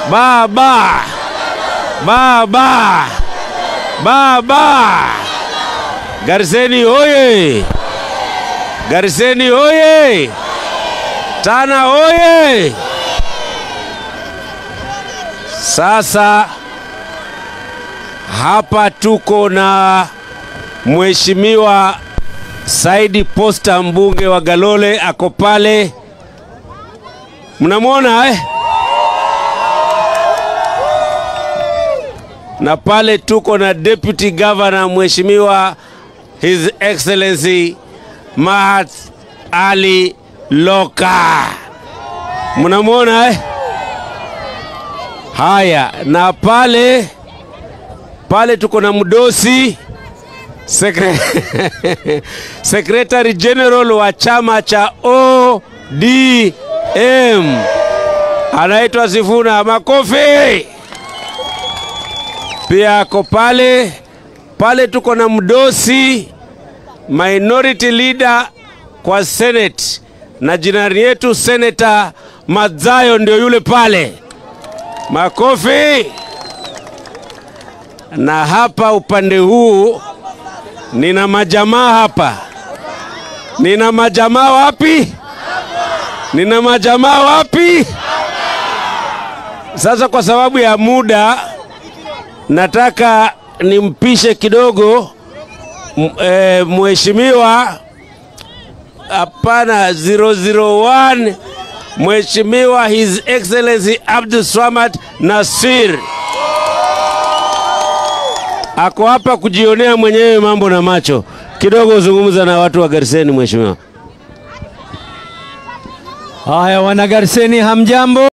Baba, baba, baba. Gariseni oye! Gariseni oye! Tana oye! Sasa hapa tuko na Mheshimiwa Saidi Posta, mbunge wa Galole, ako pale, mnamwona eh? na pale tuko na deputy governor Mheshimiwa His Excellency Mahat Ali Loka, mnamwona eh? Haya, na pale pale tuko na mdosi Sekre... Secretary General wa chama cha ODM anaitwa Sifuna Makofi, pia ako pale pale. Tuko na mdosi minority leader kwa Senate na jirani yetu Senator Madzayo ndio yule pale. Makofi. Na hapa upande huu nina majamaa hapa, nina majamaa wapi? Nina majamaa wapi? Sasa kwa sababu ya muda, nataka nimpishe kidogo e, mheshimiwa hapana, 001 Mheshimiwa His Excellency Abdul Swamad Nasir ako hapa kujionea mwenyewe mambo na macho. Kidogo uzungumza na watu wa Gariseni, mheshimiwa. Haya, wana Gariseni, hamjambo?